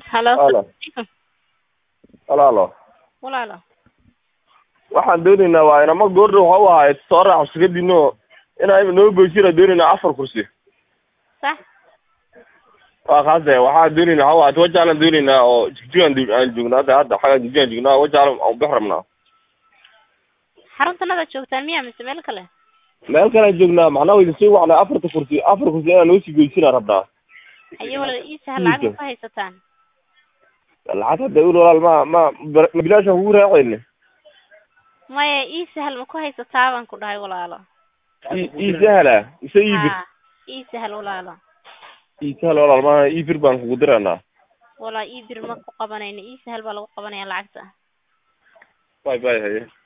Halo. Halo. walaalo Walaalo. waxaan doonaynaa waa inama goordhow waxa u ahayd soo raac shirkadiino inaa noo goysina doonaynaa afar kursi Sax. waa kaase waxaan doonaynaa waxa u ahayd wajaalan doonaynaa oo jigjigaan du- aan joogno hadda hadda xagaan jigjigaan joognaa wajaalan aan bix rabnaa Xaruntanada joogtaan miyaa mise meel kale? meel kalaan joognaa macnaha wa idin soo wacnaa afarta kursi afar kursi inaan noo sii goysinaa rabnaa Haye walaal ii sahal lacag ma ku haysataan? lacag hadda ul walaal ma ma ma bilaashaan kugu raacayne Maya ii sahal ma ku haysataa baan ku dhahay walaalo. ii ii sahala mise ii bir Haa, ii sahal walaalo. ii sahala walaal ma ii bir baan kugu diraynaa Walaa ii bir ma ku qabanayno ii sahal baa lagu qabanaya lacagta. bay bay haye